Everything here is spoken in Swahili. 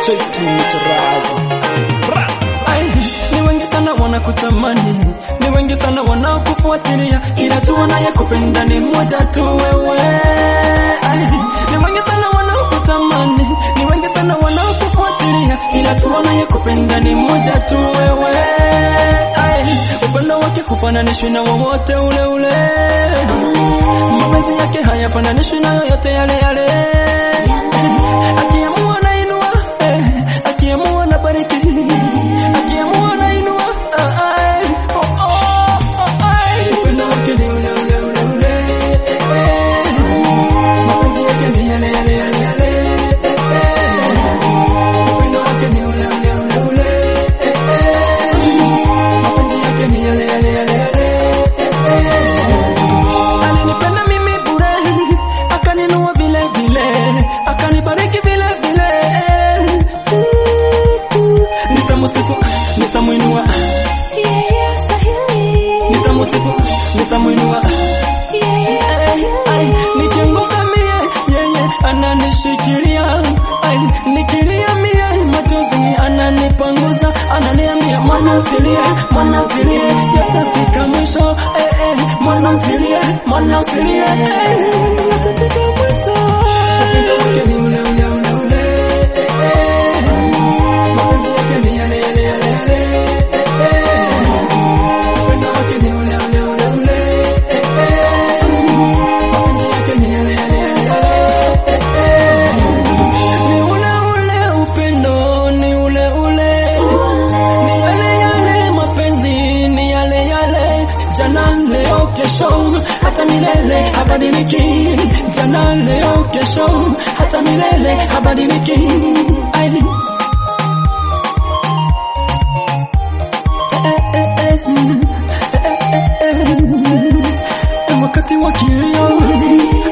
Cheti mcharazo. Ai, ni wengi sana wanakutamani, ni wengi sana wanakufuatilia, ila tu wanayekupenda ni mmoja tu wewe. Ai, ni wengi sana wanakutamani, ni wengi sana wanakufuatilia, ila tu wanayekupenda ni mmoja tu wewe. Ai, upendo wake hufananishwi na wowote ule ule, mapenzi yake hayafananishwi na yoyote yale yale. Akiamua nainua, eh, akiamua na bariki, akiamua nainua, ah, ai, oh, oh, oh, ai. Upendo wake ni ule ule ule ule, eh, eh. Mapenzi yake ni yale yale yale yale, eh, eh. Upendo wake ni ule ule ule ule, eh, eh. Mapenzi yake ni yale yale yale yale, eh, eh. Alinipenda mimi bure, akaninua vile vile, akanibariki vile vile. Nitamusifu, nitamuinua, nitamusifu, nitamuinua. Ai, nikianguka mie, yeye ananishikilia. Ai, nikilia mie, machozi ananipanguza, ananiambia mwana usilie, mwana usilie, yatafika mwisho. Eh, eh, mwana usilie, mwana usilie, eh, yatafika mwisho. Upendo wake ni ule ule ule ule, eh, eh. Mapenzi yake ni yale yale yale yale, eh, eh. Upendo wake ni ule ule ule ule, eh, eh. Mapenzi yake ni yale yale yale yale, eh, eh. Ni ule ule upendo, ni ule ule, ni yale yale mapenzi, ni yale yale, jana leo kesho, hata milele habadiliki, jana leo kesho, hata milele habadiliki. Ai. Eh, eh, eh, eh, eh, eh, eh. Wakati wa kilio